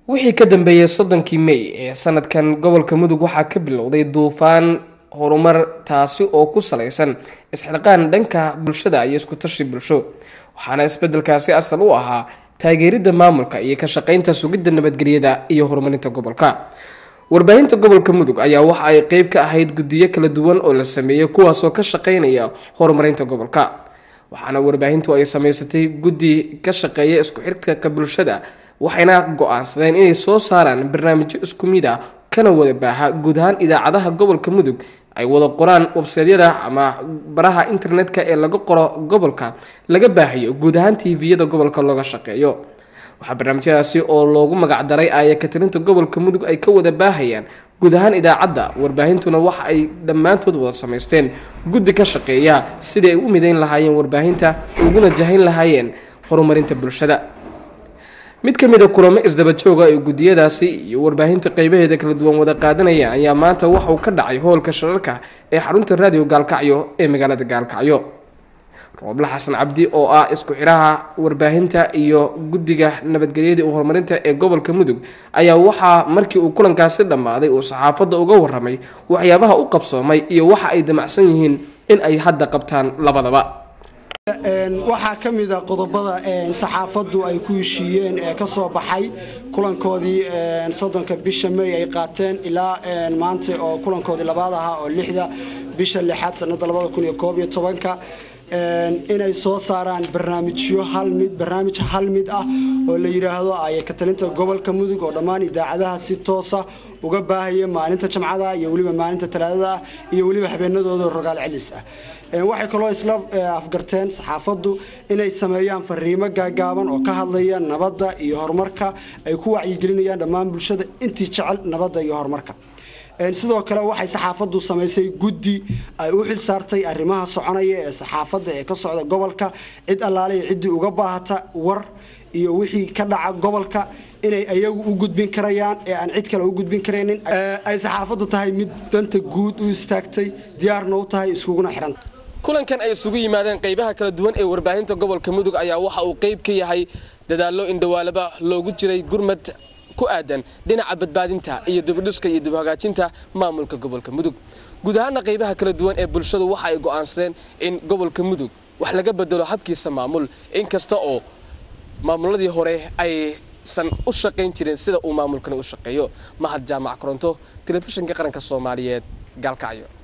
wixii ka dambeeyay soddonkii may ee sanadkan gobolka mudug waxaa ka bilowday duufaan horumar taasi oo ku salaysan isxilqaan dhanka bulshada iyo iskutashi bulsho waxaana isbedelkaasi asal u ahaa taageeridda maamulka iyo ka shaqeynta sugidda nabadgelyada iyo horumarinta gobolka warbaahinta gobolka mudug ayaa waxa ay qeyb ka ahayd guddiyo kala duwan oo la sameeyey kuwaasoo ka shaqeynaya horumarinta gobolka waxaana warbaahintu ay sameysatay guddi ka shaqeeya isku xidhka bulshada waxayna go-aansadeen inay soo saaraan barnaamijyo isku mid ah kana wada baaha guud ahaan idaacadaha gobolka mudug ay wada qoraan websaydyada ama baraha internetka ee laga qoro gobolka laga baahayo guud ahaan tviyada gobolka looga shaqeeyo waxaa barnaamijyadaasi oo loogu magacdaray aaya katalinta gobolka mudug ay ka wada baahayaan guud ahaan idaacadda warbaahintuna waxa ay dhammaantood wada samaysteen guddi ka shaqeeya sidii ay u midayn lahaayeen warbaahinta uguna jahayn lahaayeen horumarinta bulshada mid ka mid a kulamo isdaba jooga ee guddiyadaasi iyo warbaahinta qeybaheeda kala duwan wada qaadanaya ayaa maanta waxa uu ka dhacay hoolka shirarka ee xarunta raadiyo gaalkacyo ee magaalada gaalkacyo rooble xasan cabdi oo ah isku xidhaha warbaahinta iyo guddiga nabadgelyada iyo horumarinta ee gobolka mudug ayaa waxaa markii uu kulankaasi dhammaaday uu saxaafadda uga waramay waxyaabaha u qabsoomay iyo waxa ay damacsan yihiin in ay hadda qabtaan labadaba waxaa ka mida qodobada saxaafaddu ay ku heshiiyeen ee ka soo baxay kulankoodii soddonka bisha may ay qaateen ilaa maanta oo kulankoodii labaad ahaa oo lixda bisha lixaad sanada labada kun iyo koob iyo tobanka inay soo saaraan barnaamijyo hal mid barnaamij hal mid ah oo la yidhaahdo aya katalinta gobolka mudug oo dhammaan idaacadaha si toosa uga baahaya maalinta jamcada iyo weliba maalinta talaadada ah iyo weliba habeenadooda rogaal celis ah waxay kaloo isla afgarteen saxaafaddu inay sameeyaan fariimo gaagaaban oo ka hadlaya nabadda iyo horumarka ay ku wacyigelinayaan dhammaan bulshada intii jecel nabadda iyo horumarka sidoo kale waxay saxaafaddu samaysay guddi ay u xil saartay arrimaha soconaya ee saxaafadda ee ka socda gobolka cid allaale iyo ciddii uga baahata war iyo wixii ka dhaca gobolka inay ayagu u gudbin karayaan ee aan cid kale u gudbin karaynin ay saxaafaddu tahay mid danta guud u istaagtay diyaarna u tahay iskuguna xidhanta kulankan ay isugu yimaadeen qeybaha kala duwan ee warbaahinta gobolka mudug ayaa waxa uu qeyb ka yahay dadaallo indhawaalaba loogu jiray gurmad ku aadan dhinaca badbaadinta iyo dibudhiska iyo dibhagaajinta maamulka gobolka mudug guud ahaana qeybaha kala duwan ee bulshadu waxa ay go'aansadeen in gobolka mudug wax laga bedelo habkiisa maamul inkasta oo maamuladii hore aysan u shaqayn jirin sida uu maamulkani u shaqeeyo mahad jaamac koronto telefishinka qaranka soomaaliyeed gaalkacyo